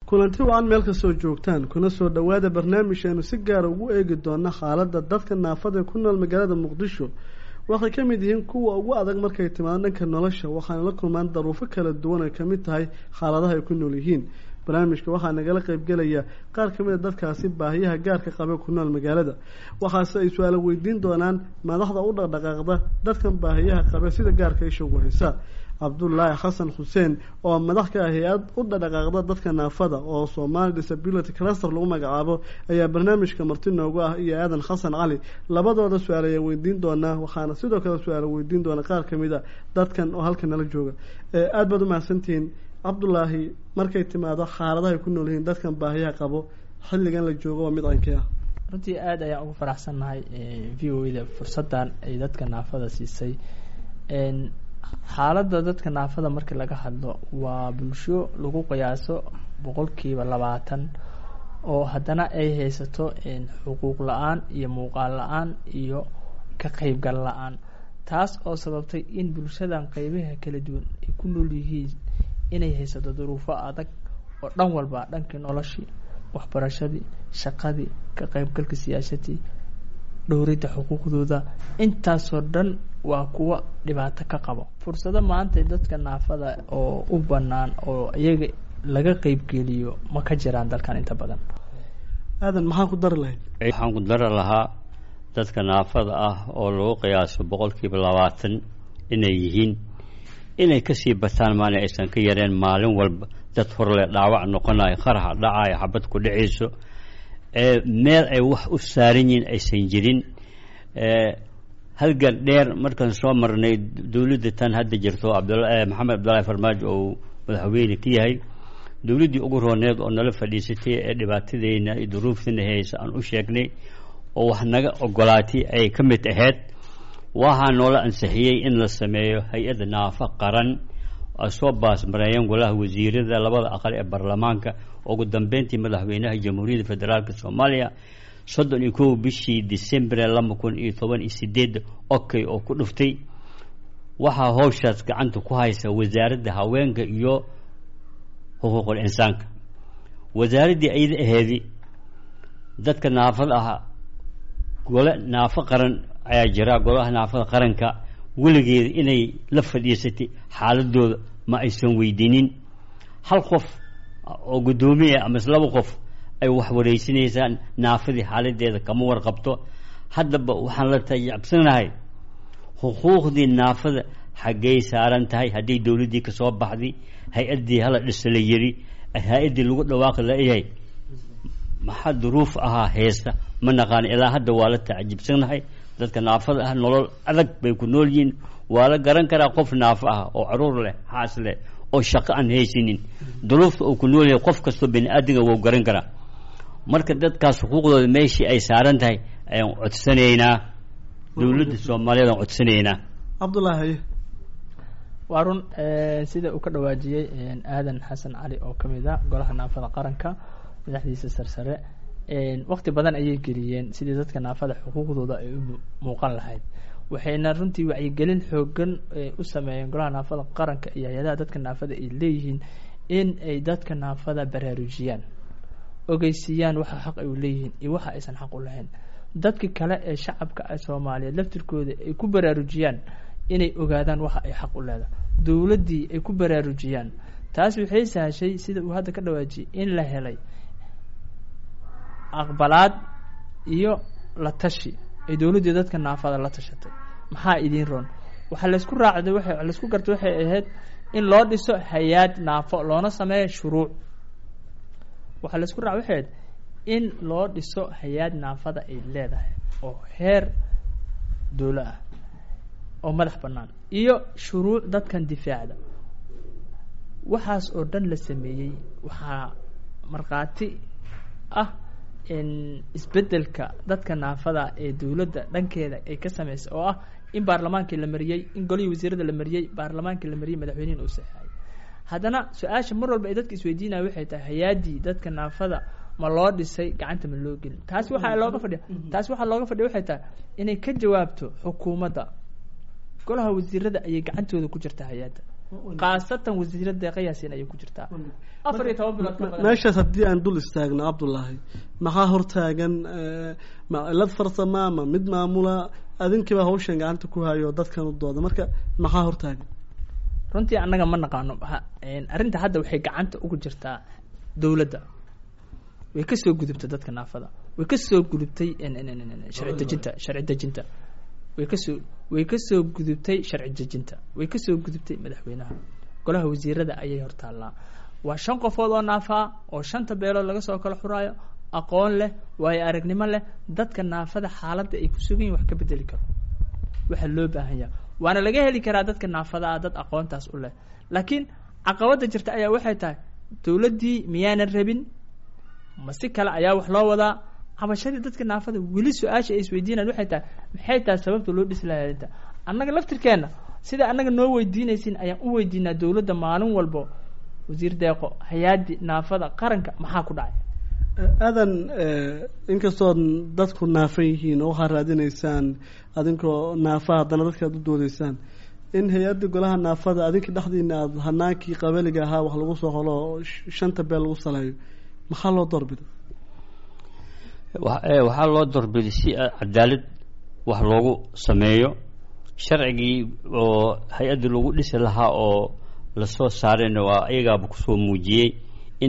kulanti wacan meel kastoo joogtaan kuna soo dhowaada barnaamijkeenu si gaara ugu eegi doona xaaladda dadka naafada ku nool magaalada muqdisho waxay ka mid yihiin kuwa ugu adag markay timaado dhanka nolosha waxaana la kulmaan daruufo kala duwan ay kamid tahay xaaladaha ay ku nool yihiin barnaamijka waxaa nagala qeybgelaya qaar ka mid a dadkaasi baahiyaha gaarka qabe ku nool magaalada waxaase ay su-aalo weydiin doonaan madaxda u dhaqdhaqaaqda dadkan baahiyaha qabe sida gaarka isha ugu haysa cabdullaahi xasan xuseen oo madax ka ah hay-ad u dhadhaqaaqda dadka naafada oo somali disability cluster lagu magacaabo ayaa barnaamijka marti noogu ah iyo aadan xasan cali labadooda su-aal ayaa weydiin doonaa waxaana sidoo kale su-aalo weydiin doona qaar kamid a dadkan oo halkan nala jooga aada baad umahadsantihiin cabdullaahi markay timaado xaaladahay ku nool yihiin dadkan baahiyaha qabo xilligan la joogo waa mid cankii ah runtii aada ayaan ugu faraxsannahay v o da fursaddan ay dadka naafada siisay xaaladda dadka naafada markii laga hadlo waa bulsho lagu qiyaaso boqolkiiba labaatan oo haddana ay haysato xuquuq la-aan iyo muuqaal la-aan iyo ka qeybgal la-aan taas oo sababtay in bulshadan qeybaha kala duwan ay ku nool yihiin inay haysato duruufo adag oo dhan walba dhankii noloshii waxbarashadii shaqadii ka qeybgalka siyaasadii dhowridda xuquuqdooda intaasoo dhan waa kuwa dhibaato ka qabo fursado maanta dadka naafada oo u banaan oo iyaga laga qeybgeliyo ma ka jiraan dalkan inta badan aadan maxaa ku dari lahayd waxaan ku dari lahaa dadka naafada ah oo lagu qiyaaso boqolkiiba labaatan inay yihiin inay kasii bataan maana aysan ka yareen maalin walba dad horle dhaawac noqonayo qaraxa dhacayo xabad ku dhacayso meel ay wax u saaran yihiin aysan jirin halgan dheer markaan soo marnay dowladda tan hadda jirto abdula maxamed cabdullaahi farmaajo oo madaxweyne ka yahay dowladdii ugu rooneed oo nala fadhiisatay ee dhibaatadeyna iyo duruuftana haysa aan u sheegnay oo wax naga ogolaatay ay ka mid ahayd waxaa noola ansixiyey in la sameeyo hay-adda naafa qaran ay soo baasmareeyeen golaha wasiirada labada aqal ee baarlamaanka ugu dambeyntii madaxweynaha jamhuuriyadda federaalk soomaaliya soddon iyo kow bishii december laba kun iyo toban iyo sideed okay oo ku dhuftay waxaa howshaas gacanta ku haysa wasaaradda haweenka iyo xuquuqul insaanka wasaaraddii ayada aheedi dadka naafada ah gole naafo qaran ayaa jira golaha naafada qaranka weligeeda inay la fadhiisatay xaaladooda ma aysan weydiinin hal qof oo guddoomiya amase laba qof ay wax wareysanaysaan naafadii xaaladeeda kama warqabto haddaba waxaan la tajacabsanahay xuquuqdii naafada xaggay saaran tahay hadday dowladdii kasoo baxday hay-addii hala dhisa la yiri hay-addii lagu dhawaaqi layahay maxaa duruuf ahaa heesta ma naqaan ilaa hadda waa la tacajibsanahay dadka naafada ah nolol adag bay ku nool yihiin waa la garan karaa qof naafo ah oo caruur leh xaas leh oo shaqo aan haysanin duruufta uu ku nool yahay qof kastoo bani aadinga wou garan karaa marka dadkaas xuquuqdooda meeshii ay saaran tahay ayaan codsanaynaa dowladda soomaaliyeed aan codsanaynaa cabdullaahi haye waa run sida uu ka dhawaajiyey aadan xasan cali oo ka mid a golaha naafada qaranka madaxdiisa sarsare wakti badan ayay geliyeen sidii dadka naafada xuquuqdooda ay u muuqan lahayd waxayna runtii wacyigelin xoogan u sameeyeen golaha naafada qaranka iyo hay-adaha dadka naafada ay leeyihiin in ay dadka naafada baraarujiyaan ogeysiiyaan waxa xaq ay u leeyihiin iyo waxa aysan xaq u lahayn dadki kale ee shacabka soomaaliyeed laftirkooda ay ku baraarujiyaan inay ogaadaan waxa ay xaq u leedahay dowladdii ay ku baraarujiyaan taas waxay sahashay sida uu hadda ka dhawaajiyay in la helay aqbalaad iyo la tashi ay dowladdii dadka naafada la tashatay maxaa idiin roon waxaa laysku raacday wa laysku gartay waxay ahayd in loo dhiso hay-aad naafo loona sameeyo shuruuc waxaa laysku raaca waxay ahayd in loo dhiso hay-aad naafada ay leedahay oo heer dowlo ah oo madax bannaan iyo shuruuc dadkan difaacda waxaas oo dhan la sameeyey waxaa markhaati ah isbedelka dadka naafada ee dowladda dhankeeda ay ka sameysay oo ah in baarlamaankii la mariyey in golihii wasiirada la mariyey baarlamaankii la mariyey madaxweynihin uu saxeeyay haddana su-aasha mar walba ay dadka isweydiinaya waxay tahay hay-aadii dadka naafada ma loo dhisay gacanta ma loo gelin taas waxaa looga fadhiya taas waxaa looga fadhiya waxay tahay inay ka jawaabto xukuumadda golaha wasiirada ayay gacantooda ku jirta hay-adda khaasatan wasiirada deeqa yaasiin ayay ku jirtaa afar iyo toban bilood ka badan meeshaas haddii aan dul istaagno cabdullaahi maxaa hortaagan ma cilad farsama ma mid maamula adinkiiba hawshan gacanta ku hayo dadkan u dooda marka maxaa hortaagan runtii annaga ma naqaano ha- een, arrinta hadda waxay gacanta ugu jirtaa dowladda way ka soo gudubtay dadka naafada way ka soo gudubtay een, een, een, een, sharci dejinta sharci dejinta way kasoo way ka soo gudubtay sharci dejinta way ka soo gudubtay madaxweynaha golaha wasiirada ayay hortaallaa waa shan qofood oo naafaa oo shanta beelood laga soo kala xuraayo aqoon leh waayo aragnimo leh dadka naafada xaaladda ay ku sugan yihin wax ka bedeli karo waxaa loo baahan yaha waana laga heli karaa dadka naafada ah dad aqoontaas u leh laakiin caqabada jirta ayaa waxay tahay dowladdii miyaanan rabin ma si kale ayaa wax loo wadaa cabashadii dadka naafada weli su-aasha ay isweydiinayaan waxay tahay maxay tahay sababta loo dhisi lahaa arrinta annaga laftirkeenna sida annaga noo weydiinaysin ayaan u weydiinaa dowladda maalin walbo wasiir deeqo hay-addi naafada qaranka maxaa ku dhacay aadan inkastood dadku naafan yihiin oo waxaad raadinaysaan adinkoo naafa haddana dadka aad u doodeysaan in hay-adda golaha naafada adinka dhexdiina aada hanaankii qabaliga ahaa wax lagu soo holo oo sh- shanta beel lagu saleeyo maxaa loo doorbiday wa- ee, waxaa loo dorbiday si a- cadaalad wax loogu sameeyo sharcigii oo hay-adda lagu dhisi lahaa oo lasoo saarayna waa iyagaaba kusoo muujiyey in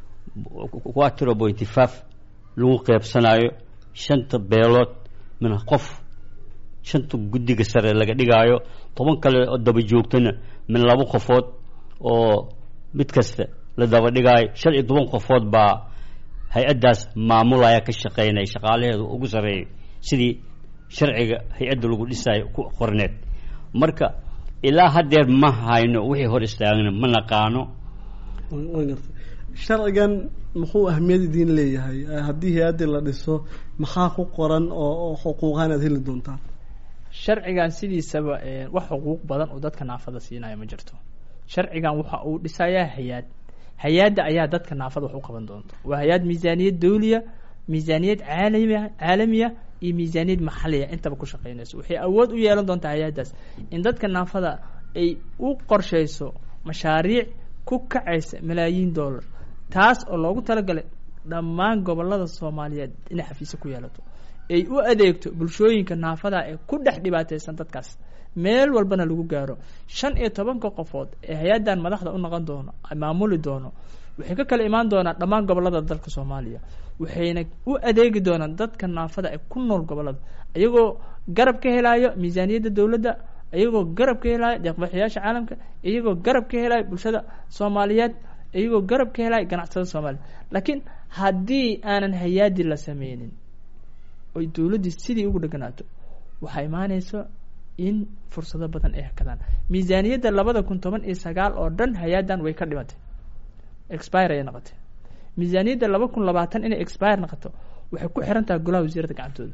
quatro pointy five lagu qeybsanayo shanta beelood min qof shanta guddiga sare laga dhigaayo toban kale oo daba joogtana min laba qofood oo mid kasta la daba dhigaayo shan iyo toban qofood baa hay-addaas maamulaya ka shaqeynaya shaqaalaheedu ugu sarreeyo sidii sharciga hay-adda lagu dhisayo ku qorneed marka ilaa haddeer ma hayno wixii hor istaagna ma naqaano waan gartay sharcigan muxuu ahmiyad idiin leeyahay Eh, haddii hay-addii la dhiso maxaa ku qoran oo oo xuquuqahan aad heli doontaan sharcigan sidiisaba eh, wax xuquuq badan oo dadka naafada siinaya ma jirto sharcigan waxa uu dhisayaa hay-aad hay-adda ayaa dadka naafada wax u qaban doonta waa hay-ad miisaaniyad dawliya miisaaniyad caalamiya caalamiya iyo miisaaniyad maxaliya intaba ku shaqeynayso waxay awood u yeelan doontaa hay-addaas in dadka naafada ay u qorsheyso mashaariic ku kacaysa malaayiin dollar taas oo loogu talagalay dhammaan gobolada soomaaliyeed inay xafiisyo ku yeelato ay u adeegto bulshooyinka naafada ee ku dhex dhibaateysan dadkaas meel walbana lagu gaaro shan iyo tobanka qofood ee hay-addan madaxda u noqon doono maamuli doono waxay ka kala imaan doonaan dhammaan gobolada dalka soomaaliya waxayna u adeegi doonaan dadka naafada ee ku nool gobolada iyagoo garab ka helayo miisaaniyadda dowladda iyagoo garab ka helayo deeqbixiyaasha caalamka iyagoo garab ka helayo bulshada soomaaliyeed iyagoo garab ka helayo ganacsatada soomaaliya laakiin haddii aanan hay-aadi la sameynin oy dowladdii sidii ugu dheganaato waxaa imaaneyso in fursado badan ay hakadaan miisaaniyadda labada kun toban iyo sagaal oo dhan hay-addan way ka dhimatay expire ayay noqotay miisaaniyadda laba kun labaatan inay expire noqoto waxay ku xiran tahay golaha wasiirada gacantooda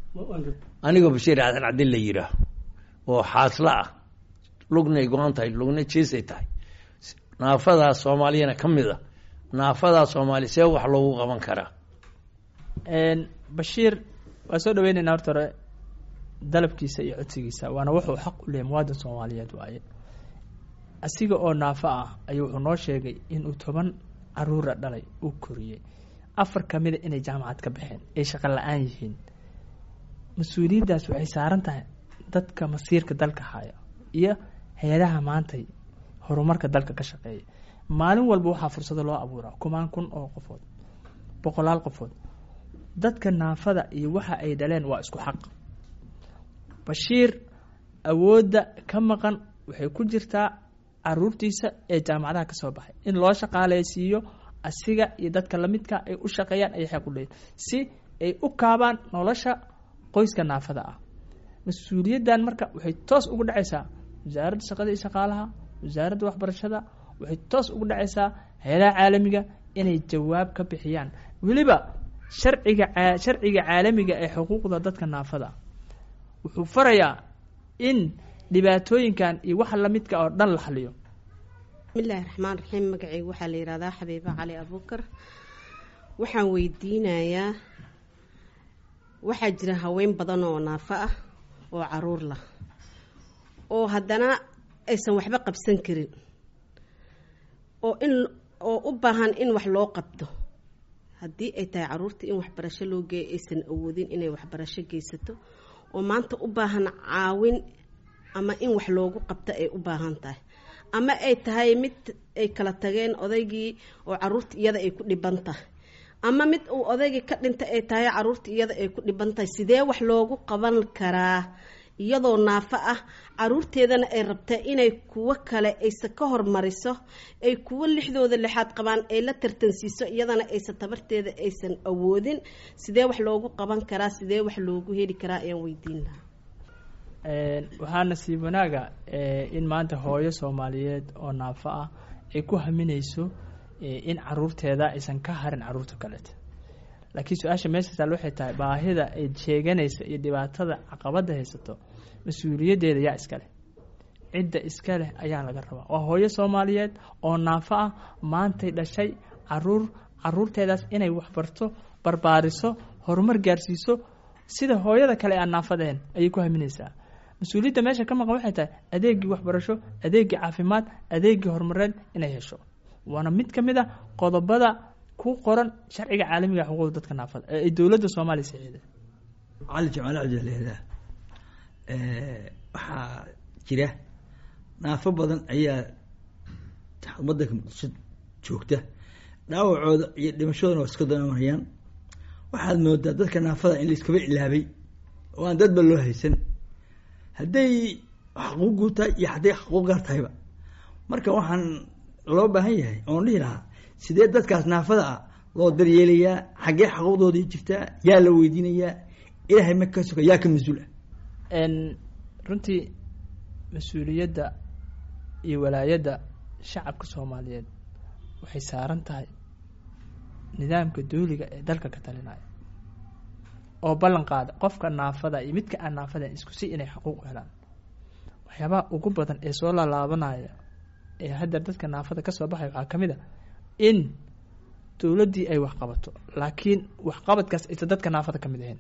anigoo bashiir xasan cabdin la yidhaah oo xaasla ah lugnay go-an tahay lugna jeesay tahay naafadaa soomaaliyana ka mid a naafadaa soomaaliya see wax loogu qaban karaa bashiir waa soo dhaweyneynaa horta hore dalabkiisa iyo codsigiisa waana wuxuu xaq u leeyahy muwaadin soomaaliyeed waaye asiga oo naafo ah ayuu wuxuu noo sheegay inuu toban caruura dhalay uu koriyey afar kamida inay jaamacad ka baxeen ay shaqo la-aan yihiin mas-uuliyaddaas waxay saaran tahay dadka masiirka dalka haya iyo hay-adaha maantay horumarka dalka ka shaqeeya maalin walba waxaa fursado loo abuuraa kumaan kun oo qofood boqolaal qofood dadka naafada iyo waxa ay dhaleen waa isku xaq bashiir awoodda ka maqan waxay ku jirtaa caruurtiisa ee jaamacadaha ka soo baxay in loo shaqaaleysiiyo asiga iyo dadka lamidka ay u shaqeeyaan ayay xaq u leeyihin si ay u kaabaan nolosha qoyska naafada ah mas-uuliyaddan marka waxay toos ugu dhacaysaa wasaaradda shaqada iyo shaqaalaha wasaaradda waxbarashada waxay toos ugu dhacaysaa hay-adaha caalamiga inay jawaab ka bixiyaan weliba sharciga sharciga caalamiga ee xuquuqda dadka naafada wuxuu farayaa in dhibaatooyinkan iyo waxa lamidka oo dhan la xaliyo bismillahi raxmaan raxiim magacaygu waxaa la yihahdaa xabiiba cali abuukar waxaan weydiinayaa waxaa jira haween badan oo naafo ah oo caruur lah oo haddana aysan waxba qabsan karin oo in oo u baahan in wax loo qabto haddii ay tahay caruurta in waxbarasho loo geeyo aysan awoodin inay waxbarasho geysato oo maanta u baahan caawin ama in wax loogu qabto ay u baahan tahay ama ay tahay mid ay kala tageen odaygii oo caruurta iyada ay ku dhiban tahay ama mid uu odaygii ka dhintay ay tahay caruurta iyada ay ku dhiban tahay sidee wax loogu qaban karaa iyadoo naafo ah caruurteedana ay rabtaa inay kuwo kale aysa ka hormariso ay kuwo lixdooda lixaad qabaan ay la tartansiiso iyadana aysan tabarteeda aysan awoodin sidee wax loogu qaban karaa sidee wax loogu heli karaa ayaan weydiin lahaa waxaa nasiib wanaaga in maanta hooyo soomaaliyeed oo naafo ah ay ku haminayso in caruurteeda aysan ka harin caruurta kaleeta laakiin su-aasha meesha taal waxay tahay baahida ay sheeganaysa iyo dhibaatada caqabada haysato mas-uuliyaddeeda yaa iska leh cidda iska leh ayaa laga rabaa waa hooyo soomaaliyeed oo naafo ah maantay dhashay caruur caruurteedaas inay waxbarto barbaariso horumar gaarsiiso sida hooyada kale aan naafadeen ayay ku haminaysaa mas-uuliyadda meesha ka maqan waxay tahay adeegii waxbarasho adeegii caafimaad adeegii horumareed inay hesho waana mid ka mid a qodobada ku qoran sharciga caalamiga xuquuqda dadka naafada ee ay dowladda soomaaliya saxiida cali jamaal cabdilehda waxaa jira naafo badan ayaa wadanka muqdisho joogta dhaawacooda iyo dhimashadoona waa iska danamarayaan waxaad moodaa dadka naafada in laiskaba ilaabay oo aan dadba loo haysan hadday xaquuquu tahay iyo hadday xaquuq gaar tahayba marka waxaan loo baahan yahay oon dhihi lahaa sidee dadkaas naafada ah loo daryeelayaa xaggee xaquuqdoodii jirtaa yaa la weydiinayaa ilaahay ma ka soka yaa ka mas-uul ah runtii mas-uuliyadda iyo walaayadda shacabka soomaaliyeed waxay saaran tahay nidaamka dooliga ee dalka ka talinaya oo ballan qaada qofka naafada iyo midka aan naafada isku si inay xaquuq helaan waxyaabaha ugu badan ee soo laalaabanaya ee hadda dadka naafada ka soo baxaya waxaa ka mid a in dowladdii ay waxqabato laakiin waxqabadkaas aysan dadka naafada ka mid ahayn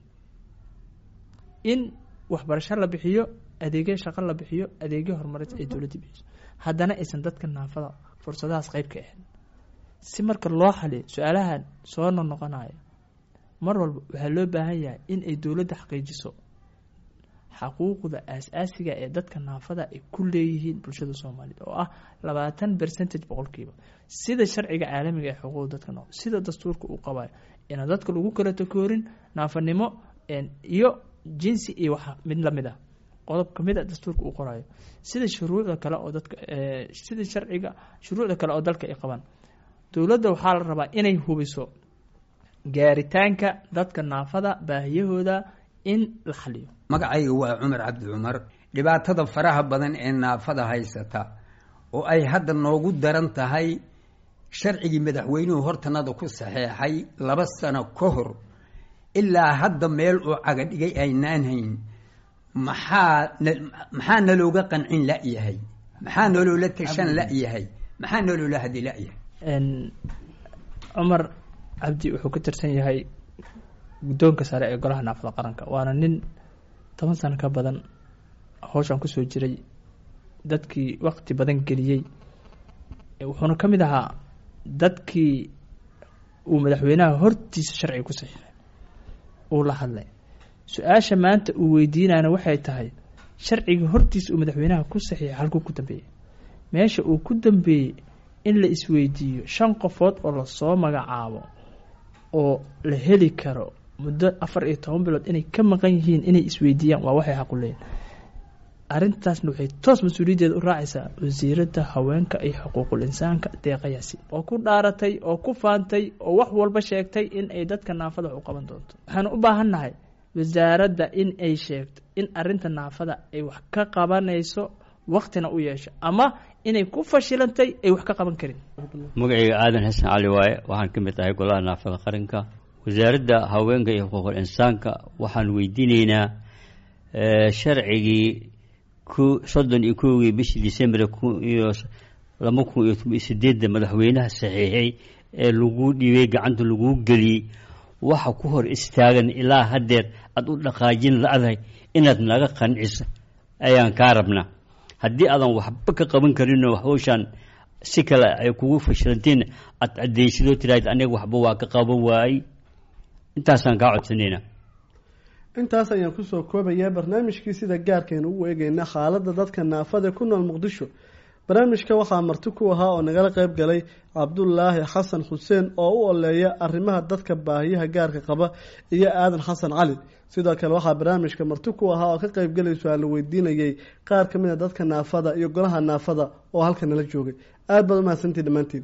in waxbarasho la bixiyo adeegyo shaqo la bixiyo adeegyo horumareed ay dowladdii bixiso haddana aysan dadka naafada fursadahaas qeyb ka ahayn si marka loo xaliyo su-aalahan soo noqnoqonayo mar walba waxaa loo baahan yahay in ay dowladda xaqiijiso xaquuqda aas-aasiga ee dadka naafada ay ku leeyihiin bulshada soomaaliyeed oo ah labaatan percentage boqolkiiba sida sharciga caalamiga ee xuquuqda dadka nool sida dastuurka uu qabayo inaan dadka lagu kala takoorin naafanimo iyo jinsi iyo wax mid lamid ah qodob kamid a dastuurka uu qorayo sida shuruucda kale oo dadka sida sharciga shuruucda kale oo dalka ay qabaan dowladda waxaa la rabaa inay hubiso gaaritaanka dadka naafada baahiyahooda in la xaliyo magacayga waa cumar cabdi cumar dhibaatada faraha badan ee naafada haysata oo ay hadda noogu daran tahay sharcigii madaxweynuhu hortanada ku saxeexay laba sano ka hor ilaa hadda meel uu caga dhigay aynaan hayn maxaa maxaa nalooga qancin la-yahay maxaa naloola tashan la-yahay maxaa naloola hadi la-yahay cumar cabdi wuxuu ka tirsan yahay guddoonka sare ee golaha naafada qaranka waana nin toban sano ka badan howshan kusoo jiray dadkii waqti badan geliyey wuxuuna ka mid ahaa dadkii uu madaxweynaha hortiisa sharciga ku saxiixay uu la hadlay su-aasha maanta uu weydiinayna waxay tahay sharciga hortiisa uu madaxweynaha ku saxiixay halkuu ku dambeeyey meesha uu ku dambeeyey in la isweydiiyo shan qofood oo lasoo magacaabo oo la heli karo muddo afar iyo toban bilood inay ka maqan yihiin inay isweydiiyaan waa waxay xaqu leeyihin arrintaasna waxay toos mas-uuliyaddeeda u raacaysaa wasiiradda haweenka iyo xuquuqul insaanka deeqayaasi oo ku dhaaratay oo ku faantay oo wax walba sheegtay in ay dadka naafada wax u qaban doonto waxaanu u baahan nahay wasaaradda in ay sheegto in arrinta naafada ay wax ka qabanayso waktina u yeesho ama inay ku fashilantay ay wax ka qaban karin magacayga aadan xasan cali waaye waxaan ka mid ahay golaha naafada qaranka wasaaradda haweenka iyo xuquuqul insaanka waxaan weydiinaynaa sharcigii ku soddon iyo kowgii bishii december kun iyo laba kun iyo toban iyo sideedda madaxweynaha saxiixay ee lagu dhiibay gacanta laguu geliyey waxa ku hor istaagan ilaa haddeer aada u dhaqaajin la-dahay inaad naga qanciso ayaan kaa rabnaa haddii aadan waxba ka qaban karinoo hawshaan si kale ay kugu fashilantiin aad cadaysidoo tiraahid aniga waxba waa ka qaban waayey intaasaan kaa codsanayna intaas ayaan kusoo koobayaa barnaamijkii sida gaarkaynu ugu eegeyna xaaladda dadka naafada ku nool muqdisho barnaamijka waxaa marti ku ahaa oo nagala qayb galay cabdulaahi xasan xuseen oo u oleeya arrimaha dadka baahiyaha gaarka qaba iyo aadan xasan cali sidoo kale waxaa barnaamijka marti ku ahaa oo ka qaybgalay su-aalo weydiinayay qaar ka mid a dadka naafada iyo golaha naafada oo halka nala joogay aada baad umahadsantii dhammaantiin